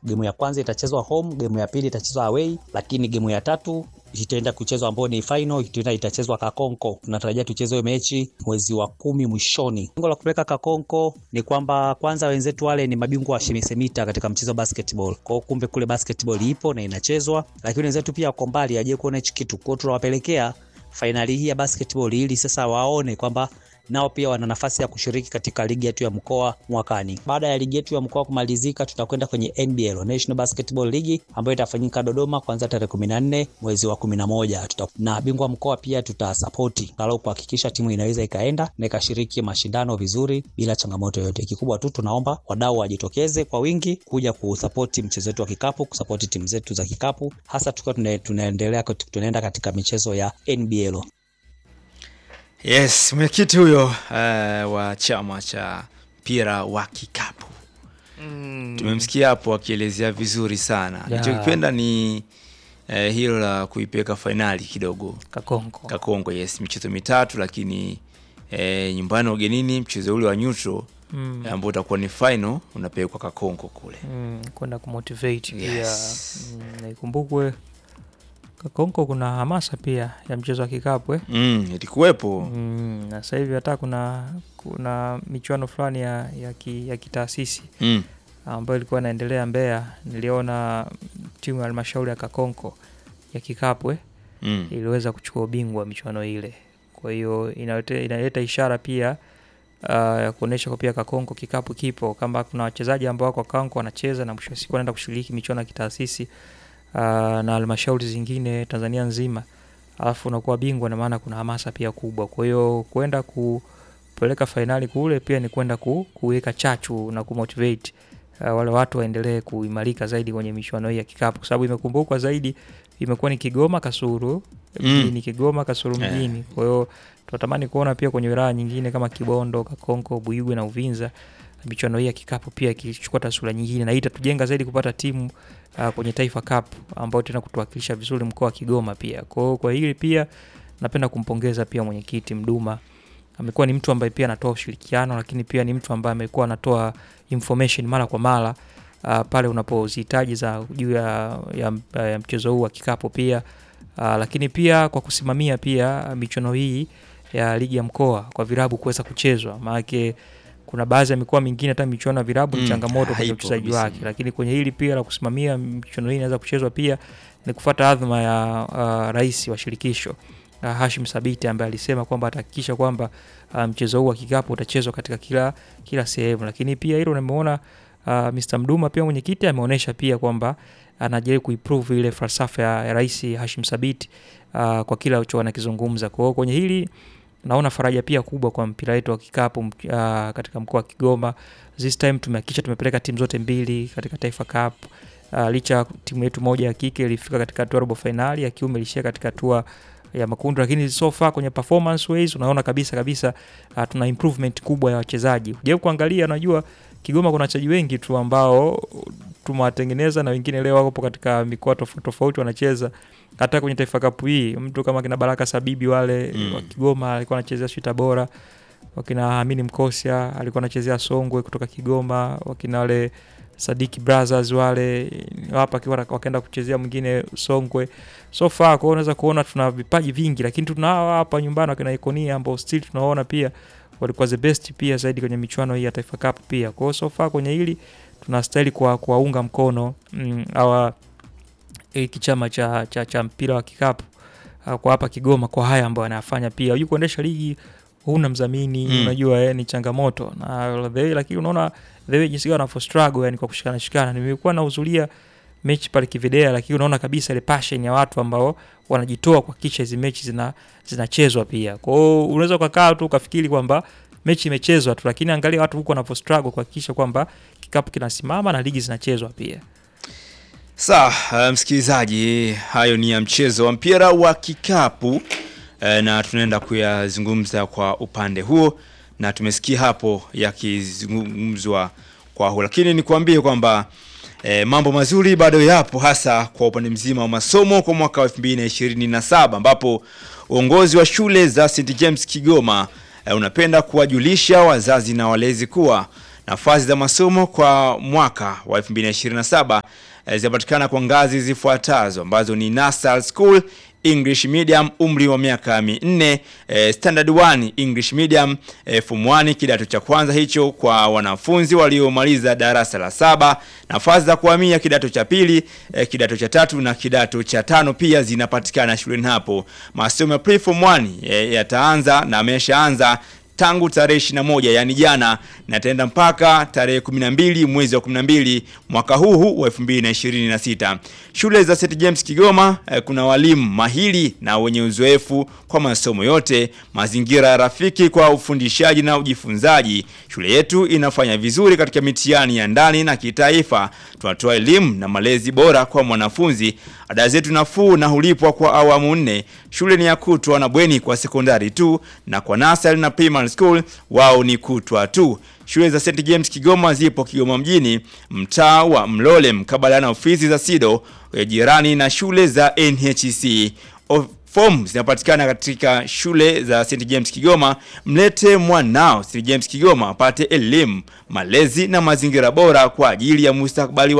Gemu ya kwanza itachezwa home, gemu ya pili itachezwa away, lakini gemu ya tatu itaenda kuchezwa ambayo ni final itaenda itachezwa Kakonko. Tunatarajia tucheze hiyo mechi mwezi wa kumi mwishoni. Lengo la kupeleka Kakonko ni kwamba kwanza wenzetu wale ni mabingwa wa shimisemita katika mchezo wa basketball. Kwa hiyo kumbe kule basketball ipo na inachezwa, lakini wenzetu pia wako mbali aje kuona hichi kitu. Kwa hiyo tunawapelekea fainali hii ya basketball ili sasa waone kwamba nao pia wana nafasi ya kushiriki katika ligi yetu ya mkoa mwakani. Baada ya ligi yetu ya mkoa kumalizika, tutakwenda kwenye NBL, National Basketball League ambayo itafanyika Dodoma kuanzia tarehe 14 mwezi wa 11. Tuta na bingwa mkoa pia tutasapoti galau kuhakikisha timu inaweza ikaenda na ikashiriki mashindano vizuri bila changamoto yoyote. Kikubwa tu tunaomba wadau wajitokeze kwa wingi kuja kusapoti mchezo wetu wa kikapu, kusapoti timu zetu za kikapu, hasa tukiwa tuna, tunaendelea tunaenda katika michezo ya NBL. Yes, mwenyekiti huyo uh, wa chama cha mpira wa kikapu Mm. tumemsikia hapo akielezea vizuri sana. Ya. Nilichokipenda ni eh, hilo la kuipeleka fainali kidogo Kakonko. Kakongo. Yes, michezo mitatu, lakini eh, nyumbani na ugenini mchezo ule wa neutral Mm. ambao utakuwa ni final unapelekwa Kakongo kule. Mm, kwenda kumotivate pia Yes. mm, na ikumbukwe Kakonko kuna hamasa pia ya mchezo wa kikapu eh? Mm, ilikuwepo mm, na sasa hivi hata kuna kuna michuano fulani ya, ya, ki, ya kitaasisi mm. ambayo ilikuwa inaendelea Mbeya. Niliona timu ya halmashauri ya Kakonko ya kikapu eh? Mm. iliweza kuchukua ubingwa wa michuano ile. Kwa hiyo inaleta, inaleta ishara pia uh, ya kuonyesha kwa pia Kakonko kikapu kipo, kama kuna wachezaji ambao wako Kakonko wanacheza na mwisho wa siku wanaenda kushiriki michuano ya kitaasisi uh, na halmashauri zingine Tanzania nzima, alafu unakuwa bingwa, na maana kuna hamasa pia kubwa. Kwa hiyo kwenda kupeleka fainali kule pia ni kwenda ku, kuweka chachu na kumotivate uh, wale watu waendelee kuimarika zaidi kwenye michuano hii ya kikapu, kwa sababu imekumbukwa zaidi imekuwa ni Kigoma Kasulu Mm. mjini Kigoma Kasulu Eh. mjini. Kwa hiyo tunatamani kuona pia kwenye wilaya nyingine kama Kibondo, Kakonko, Buigwe na Uvinza michuano hii ya kikapu pia ikichukua taswira nyingine, na hii itatujenga zaidi kupata timu uh, kwenye Taifa Cup ambayo tena kutuwakilisha vizuri mkoa wa Kigoma pia. Kwa hiyo kwa hili pia napenda kumpongeza pia mwenyekiti Mduma. Amekuwa ni mtu ambaye pia anatoa ushirikiano, lakini pia ni mtu ambaye amekuwa anatoa information mara kwa mara uh, pale unapozihitaji za juu ya, ya, ya mchezo huu wa kikapu pia uh, lakini pia kwa kusimamia pia michuano hii ya ligi ya mkoa kwa virabu kuweza kuchezwa, maanake kuna baadhi ya mikoa mingine hata michuano ya virabu ni Mm, changamoto kwenye haipo uchezaji kabisa. wake, lakini kwenye hili pia la kusimamia michuano hii inaweza kuchezwa pia ni kufuata adhma ya uh, rais wa shirikisho uh, Hashim Sabiti ambaye alisema kwamba atahakikisha kwamba uh, mchezo huu wa kikapu utachezwa katika kila kila sehemu, lakini pia hilo nimeona uh, Mr. Mduma pia mwenyekiti ameonyesha pia kwamba anajaribu kuimprove ile falsafa ya, ya rais Hashim Sabiti uh, kwa kila alicho anakizungumza. Kwa hiyo kwenye hili naona faraja pia kubwa kwa mpira wetu wa kikapu uh, katika mkoa wa Kigoma. This time tumehakikisha tumepeleka timu zote mbili katika Taifa Cup. Uh, licha timu yetu moja ya kike ilifika katika hatua robo finali, ya kiume ilishia katika hatua ya makundi, lakini so far kwenye performance ways unaona kabisa kabisa uh, tuna improvement kubwa ya wachezaji. Ujaribu kuangalia, unajua Kigoma kuna wachezaji wengi tu ambao tumewatengeneza na wengine leo wako katika mikoa tofauti tofauti wanacheza hata kwenye Taifa Cup hii. Mtu kama kina Baraka Sabibi wale Mm. wa Kigoma alikuwa anachezea sijui Tabora, wakina Amini Mkosia alikuwa anachezea Songwe kutoka Kigoma, wakina wale Sadiki Brothers wale hapa akiwa wakaenda kuchezea mwingine Songwe. So far kwa hiyo unaweza kuona tuna vipaji vingi, lakini tuna hawa hapa nyumbani wakina Ikonia ambao still tunaona pia walikuwa the best pia zaidi kwenye michuano hii ya Taifa Cup pia. Kwa hiyo so far kwenye hili tunastahili kwa kuwaunga mkono mm, hawa hiki chama cha, cha, cha mpira wa kikapu uh, kwa hapa Kigoma kwa haya ambayo anayafanya pia. Unajua kuendesha ligi huna mdhamini Mm. unajua eh, ni changamoto na the way, lakini unaona the way jinsi gani wanavyo struggle yani kwa kushikana shikana. Nimekuwa nahudhuria mechi pale Kividea, lakini unaona kabisa ile passion ya watu ambao wanajitoa kuhakikisha hizi mechi zina zinachezwa pia. Kwa hiyo unaweza ukakaa tu ukafikiri kwamba mechi imechezwa tu, lakini angalia watu huko wanavyo struggle kuhakikisha kwamba kikapu kinasimama na ligi zinachezwa pia. Sawa, uh, msikilizaji, hayo ni ya mchezo wa mpira wa kikapu uh, na tunaenda kuyazungumza kwa upande huo, na tumesikia hapo yakizungumzwa kwa huo, lakini nikuambie kwamba eh, mambo mazuri bado yapo, hasa kwa upande mzima wa masomo kwa mwaka wa 2027 ambapo uongozi wa shule za St James Kigoma eh, unapenda kuwajulisha wazazi na walezi kuwa Nafasi za masomo kwa mwaka wa 2027 eh, zinapatikana kwa ngazi zifuatazo ambazo ni Nursery School English Medium umri wa miaka minne, eh, Standard 1 English Medium eh, form 1 kidato cha kwanza hicho kwa wanafunzi waliomaliza darasa la saba. Nafasi za kuhamia kidato cha pili, eh, kidato cha tatu na kidato cha tano pia zinapatikana shuleni hapo. Masomo ya pre-form 1 eh, yataanza na ameshaanza tangu tarehe 21 yani jana na itaenda mpaka tarehe 12 mwezi wa 12 mwaka huu huu wa 2026. Shule za St James Kigoma eh, kuna walimu mahiri na wenye uzoefu kwa masomo yote, mazingira rafiki kwa ufundishaji na ujifunzaji. Shule yetu inafanya vizuri katika mitihani ya ndani na kitaifa. Tunatoa elimu na malezi bora kwa mwanafunzi. Ada zetu nafuu na hulipwa kwa awamu nne. Shule ni ya kutwa na bweni kwa sekondari tu, na kwa nasari na primary school wao ni kutwa tu. Shule za St James Kigoma zipo Kigoma mjini, mtaa wa Mlole, mkabala na ofisi za SIDO eh, jirani na shule za NHC. O- Fomu zinapatikana katika shule za St James Kigoma. Mlete mwanao St James Kigoma apate elimu, malezi na mazingira bora kwa ajili ya mustakabali wa